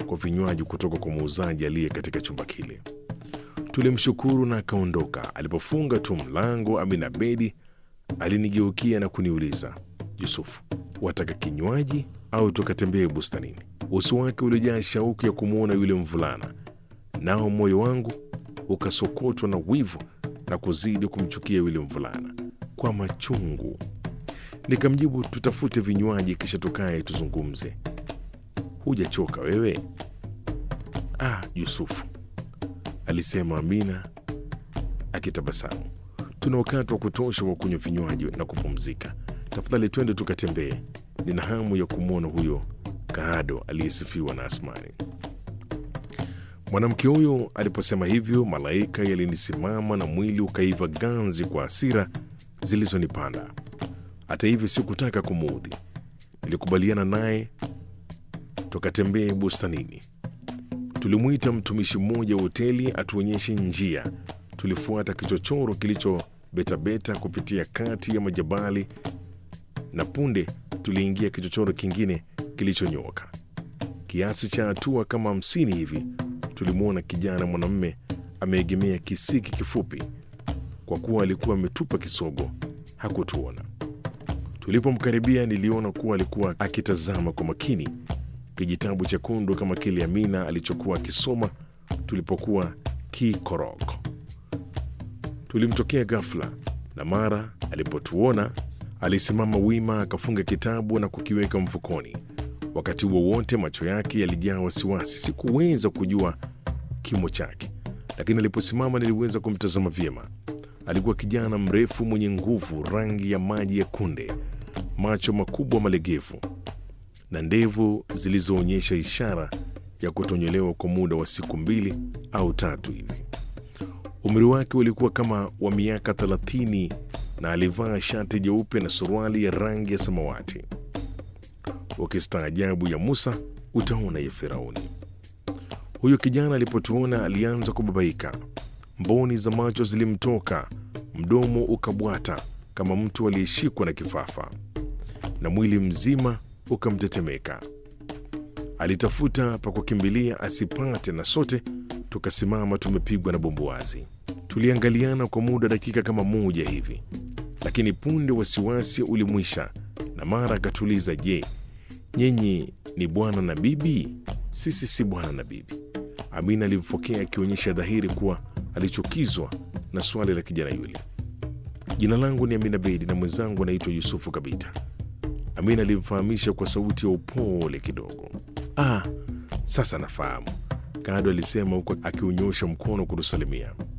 kwa vinywaji kutoka kwa muuzaji aliye katika chumba kile. Tulimshukuru na akaondoka. Alipofunga tu mlango, Amina Bedi alinigeukia na kuniuliza, Yusufu, wataka kinywaji au tukatembee bustanini? Uso wake ulijaa shauku ya kumwona yule mvulana, nao moyo wangu ukasokotwa na wivu na kuzidi kumchukia yule mvulana kwa machungu. Nikamjibu, tutafute vinywaji kisha tukae tuzungumze. Hujachoka wewe? Ah, Yusufu, alisema Amina akitabasamu, tuna wakati wa kutosha wa kunywa vinywaji na kupumzika. Tafadhali twende tukatembee. Nina hamu ya kumwona huyo Kaado aliyesifiwa na Asmani. Mwanamke huyo aliposema hivyo, malaika yalinisimama na mwili ukaiva ganzi kwa hasira zilizonipanda. Hata hivyo, sikutaka kumuudhi. Nilikubaliana naye tukatembee bustanini. Tulimwita mtumishi mmoja wa hoteli atuonyeshe njia. Tulifuata kichochoro kilichobetabeta kupitia kati ya majabali na punde tuliingia kichochoro kingine kilichonyooka kiasi cha hatua kama hamsini hivi. Tulimwona kijana mwanamume ameegemea kisiki kifupi. Kwa kuwa alikuwa ametupa kisogo, hakutuona. Tulipomkaribia, niliona kuwa alikuwa akitazama kwa makini kijitabu chekundu kama kile Amina alichokuwa akisoma tulipokuwa Kikorok. Tulimtokea ghafla, na mara alipotuona alisimama wima, akafunga kitabu na kukiweka mfukoni. Wakati huo wote macho yake yalijaa wasiwasi. Sikuweza kujua kimo chake, lakini aliposimama niliweza kumtazama vyema. Alikuwa kijana mrefu mwenye nguvu, rangi ya maji ya kunde, macho makubwa malegevu na ndevu zilizoonyesha ishara ya kutonyolewa kwa muda wa siku mbili au tatu hivi. Umri wake ulikuwa kama wa miaka thelathini na alivaa shati jeupe na suruali ya rangi ya samawati. Ukistaajabu ya Musa utaona ya Firauni. Huyo kijana alipotuona alianza kubabaika, mboni za macho zilimtoka, mdomo ukabwata kama mtu aliyeshikwa na kifafa, na mwili mzima ukamtetemeka. Alitafuta pa kukimbilia asipate, na sote tukasimama tumepigwa na bumbuazi. Tuliangaliana kwa muda dakika kama moja hivi, lakini punde wasiwasi ulimwisha, na mara akatuliza, je, nyinyi ni bwana na bibi? Sisi si bwana na bibi. Amina alimfokea akionyesha dhahiri kuwa alichukizwa na swali la kijana yule. Jina langu ni Amina Bedi na mwenzangu anaitwa Yusufu Kabita. Amina alimfahamisha kwa sauti ya upole kidogo. Ah, sasa nafahamu, Kado alisema huku akiunyosha mkono kutusalimia.